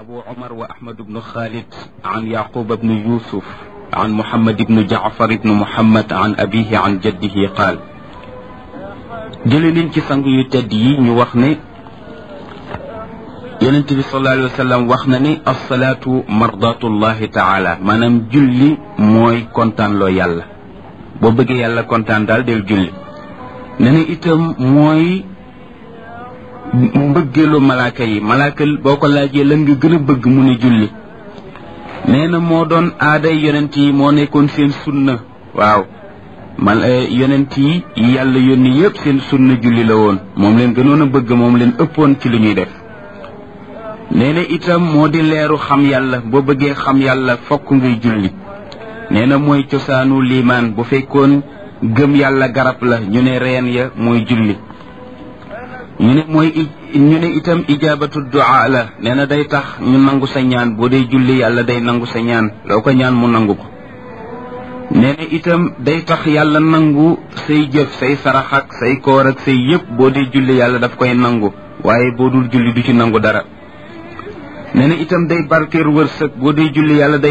أبو عمر وأحمد بن خالد عن يعقوب بن يوسف عن محمد بن جعفر بن محمد عن أبيه عن جده قال jële nañ ci sang yu tedd yi ñu wax ne yonent bi sallallahu alayhi wa sallam wax na ni alsalaatu mardatullahi taala maanaam julli mooy kontaan loo yàlla boo bëggee yàlla kontaan daal del julli ne na itam mooy mbëggeelu malaaka yi malaaka boo ko laajee lan nga gën a bëgg mu ne julli nee na moo doon aaday yonent yi moo nekkoon seen sunna waaw man yonent yi yàlla yónni yëpp seen sunna julli la woon moom leen gënoon a bëgg moom leen ëppoon ci lu ñuy def nee na itam moo di leeru xam yàlla boo bëggee xam yàlla fokk ngay julli nee na mooy cosaanu liimaan bu fekkoon gëm yàlla garab la ñu ne reen ya mooy julli ñu ne mooy ñu ne itam ijaabatu du'a la nee na day tax ñu nangu sa ñaan boo dee julli yàlla day nangu sa ñaan loo ko ñaan mu nangu ko nee na itam day tax yàlla nangu say jëf say sarax ak say koor ak say yëpp boo dee julli yàlla daf koy nangu waaye boo dul julli du ci nangu dara nee na itam day barkeer wërsëg boo dee julli yàlla day